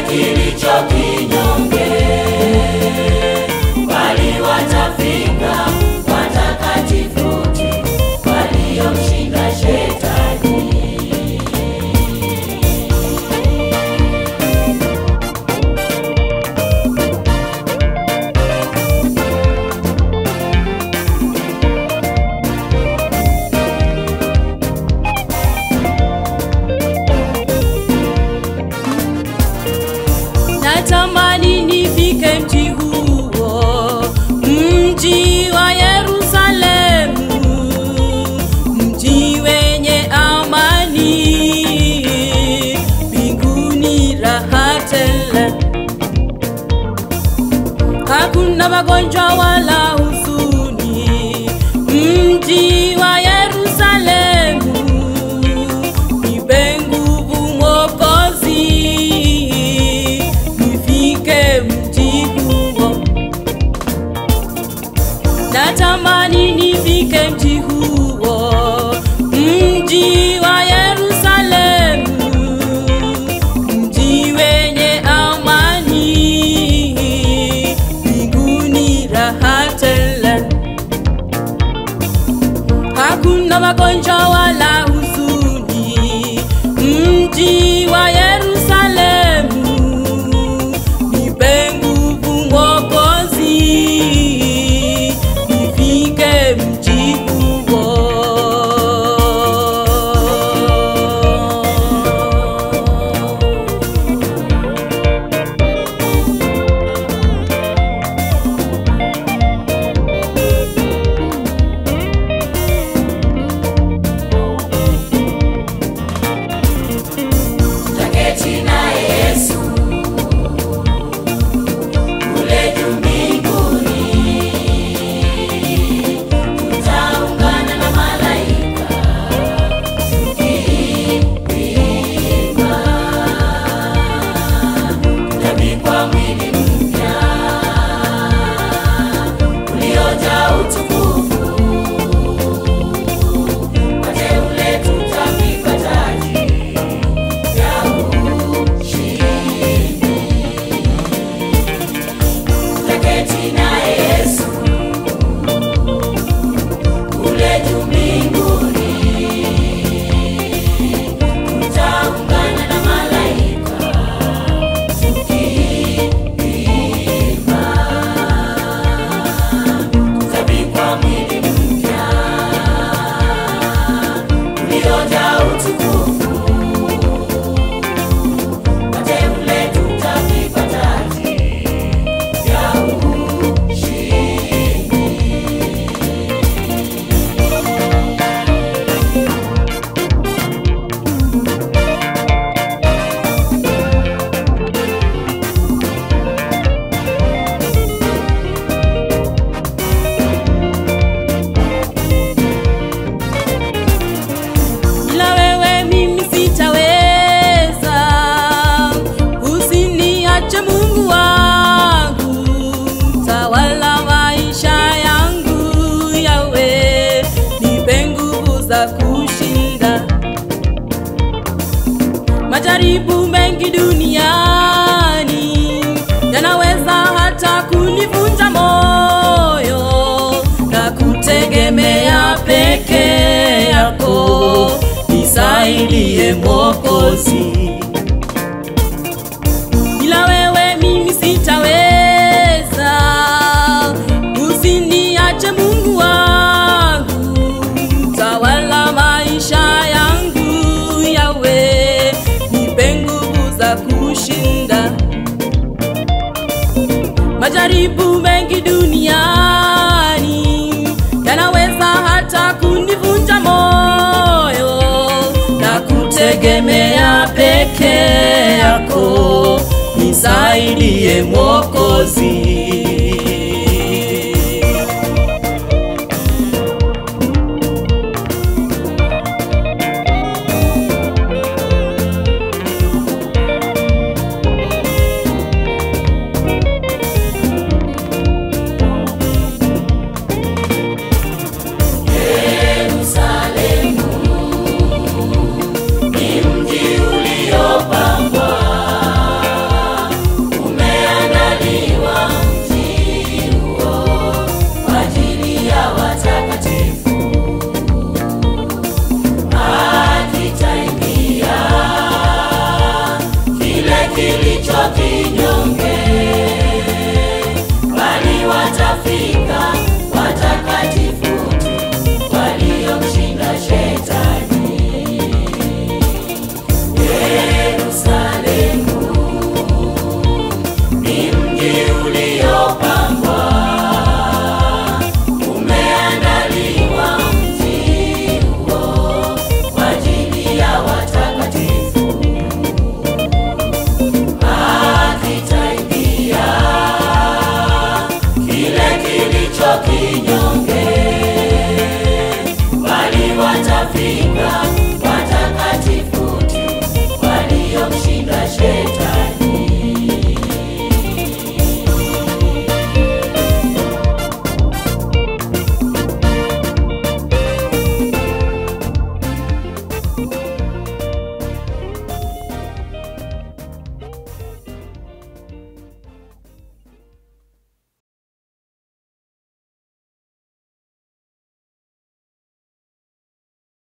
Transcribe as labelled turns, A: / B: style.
A: kilicho kinyonge, bali watafika watakatifu wote waliomshinda Shetani.
B: natamani nifike mji huo, mji wa Yerusalemu, mji wenye amani, mbinguni raha tele, hakuna magonjwa wala huzuni, mji wa Yerusalemu nipe nguvu Mwokozi, nifike mji huo. Natamani nifike mji huo, mji wa Yerusalemu, mji wenye amani, mbinguni raha tele hakuna magonjwa wala huzuni, mji wa Yerusalemu, nipe nguvu Mwokozi, nifike mji huo.
A: Tutaketi na Yesu kule juu mbinguni, tutaungana na malaika tukiimba, tutavikwa mwili mpya uliojaa utukufu, wateule tutavikwa taji ya ushindi. Tutaketi na Yesu kule juu mbinguni, tutaungana na malaika tukiimba, tutavikwa mwili mpya uliojaa utukufu wateule tutavikwa taji ya ushindi.
B: Ila wewe mimi sitaweza, usiniache Mungu wangu, tawala maisha yangu yawe, nipe nguvu za kushinda majaribu mengi duniani yanaweza hata kunivunja moyo na kutegemea peke yako, nisaidie Mwokozi. Bila wewe mimi sitaweza, usiniache Mungu wangu, tawala maisha yangu yawe, nipe nguvu za kushinda majaribu mengi duniani yanaweza hata kunivunja moyo na kutegemea peke yako, nisaidie Mwokozi.
A: Yerusalemu ni mji uliopambwa kinyonge, bali watafika